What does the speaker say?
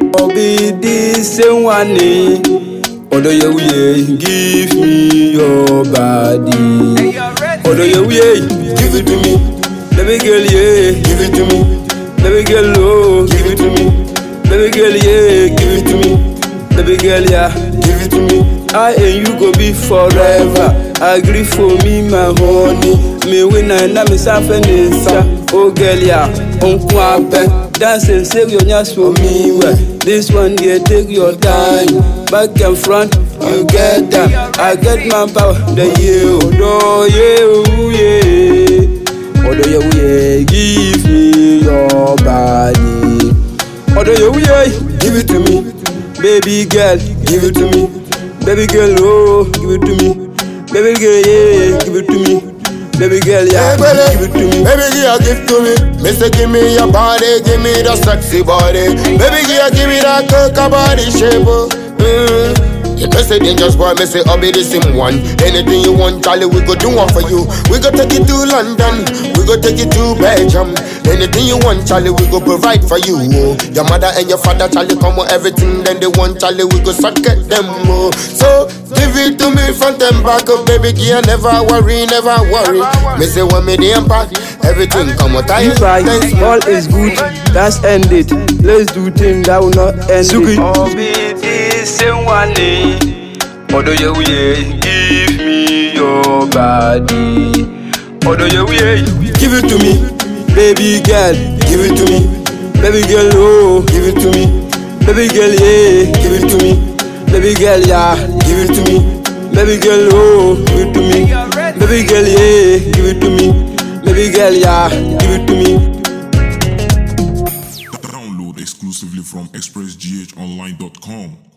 Obi this same one eh. Odo ye we give me your body. Odo ye we give it to me. Baby girl yeah, give it to me. Baby girl oh, give it to me. Baby girl yeah, give it to me. Baby girl yeah, give it to me. I and you go be forever. Agree for me my honey. Me win and na me safe nisa. Oh girl yeah, unku ape. Dance and save your nyas for me. Well, this one yeah, take your time. Back and front, you get that. I get my power. The you, do you, yeah. Odo you, yeah, give me your body. Odo you, yeah, give it to me. Baby girl, give it to me. Baby girl, oh, give it to me. Baby girl, yeah, give it to me. Baby girl, yeah, Hey, baby, give it to me. baby girl, give to me. Me say give me your body, give me the sexy body. Baby girl, give me that coca body shape. oh. Mm. You know say dangerous boy, me say I'll be the same one. Anything you want, Charlie, we go do one for you. We go take you to London, we go take you to Belgium. Anything you want, Charlie, we go provide for you. Oh. Your mother and your father, Charlie, come with everything. Then they want, Charlie, we go suck at them. Oh. So give it to me front and back, oh baby girl, never worry, never worry. Me say when me the impact, everything come out. I If I all is good, that's ended. Let's do things that will not end it. Obi this same one eh. Odo ye we give me your body. Odo ye we give it to me, baby girl, give it to me, baby girl oh, give it to me, baby girl yeah, give it to me, baby girl yeah, give it to me, baby girl oh, give it to me, baby girl yeah, give it to me, baby girl yeah, give it to me. Download exclusively from expressghonline.com.